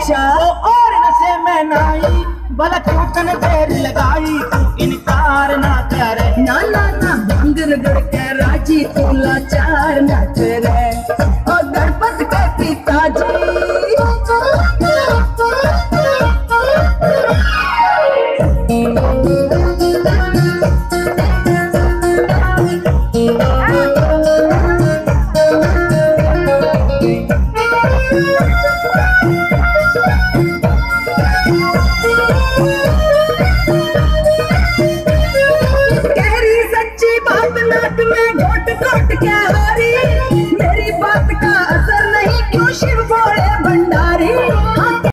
अच्छा वो और नशे में नाई भला चौकन देर लगाई तू इनकार ना करे ना ना ना भंगर गड़ के राजी तू लाचार न करे ओ गणपत के गहरी सच्ची बात नाट में घोट घोट के हारी मेरी बात का